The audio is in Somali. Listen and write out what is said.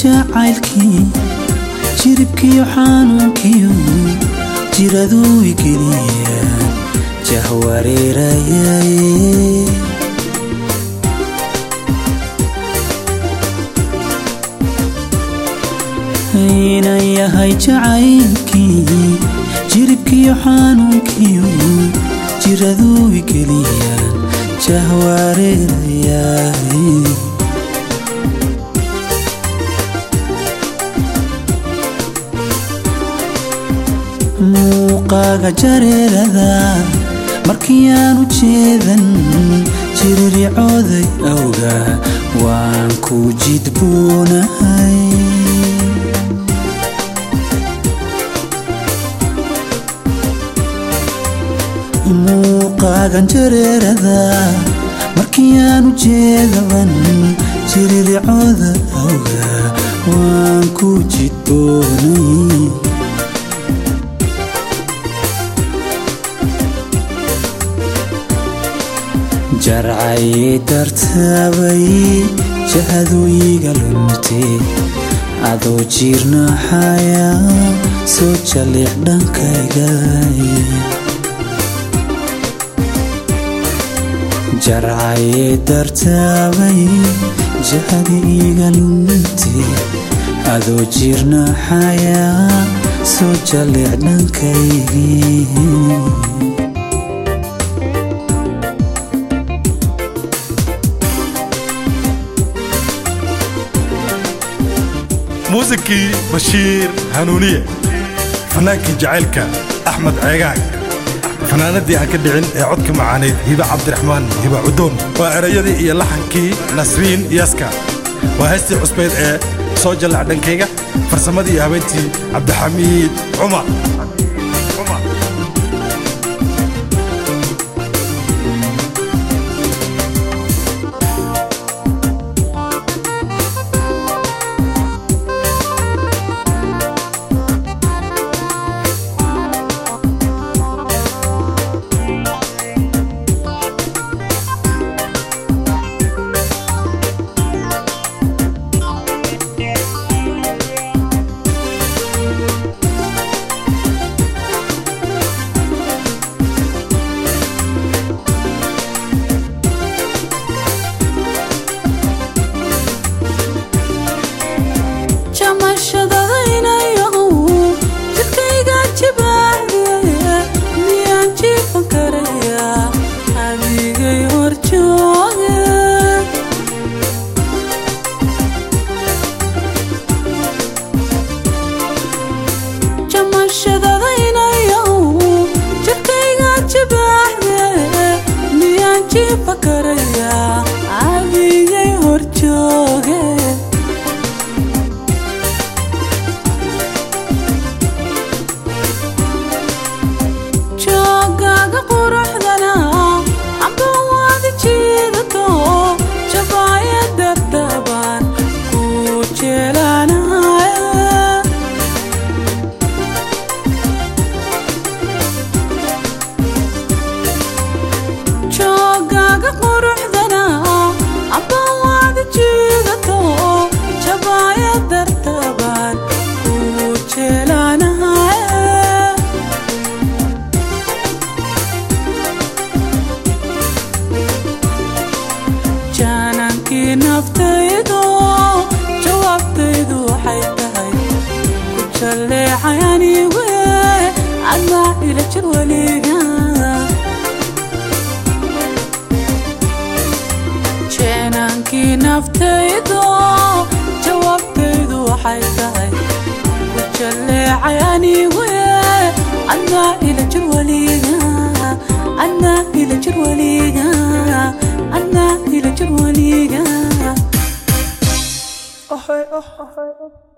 jacaylkii jiribkiyo xanuunkiyo jiraduu igeliya jahwareerayaye inan yahay jacaylkii jiribkiyo xanuunkiyo jiraduu igeliyaan jahwareerayaye muuqaaga jareerada markii aan u jeedan jiriricooday awga waan ku jidboonahay muuqaagan jareerada markii aan u jeedaban jiriricooda awga waan ku jidboonay jarcay dartaabay jahadu iga luntay adoo jiirnaxaya soo jaliic dhankayga jarcay dartaabay jahadi iga luntay adoo jiirnaxaya soo jaliic dhankaygi muusikii bashiir hanuuniye fanaankii jacaylka axmed ceegaag fanaanadii aan ka dhicin ee codka macaanayd hiba cabdiraxmaan hiba cudoon waa erayadii iyo laxankii nasriin yaska waa heystii cusbeyd ee soo jallac dhankayga farsamadii iyo habeentii cabdixamiid cumar naftaydo jawaabtaydu waxay tahay ku jaleecay anigu adnaa ila jir weliga adnaa ila jir weliga adnaa ila jir weliga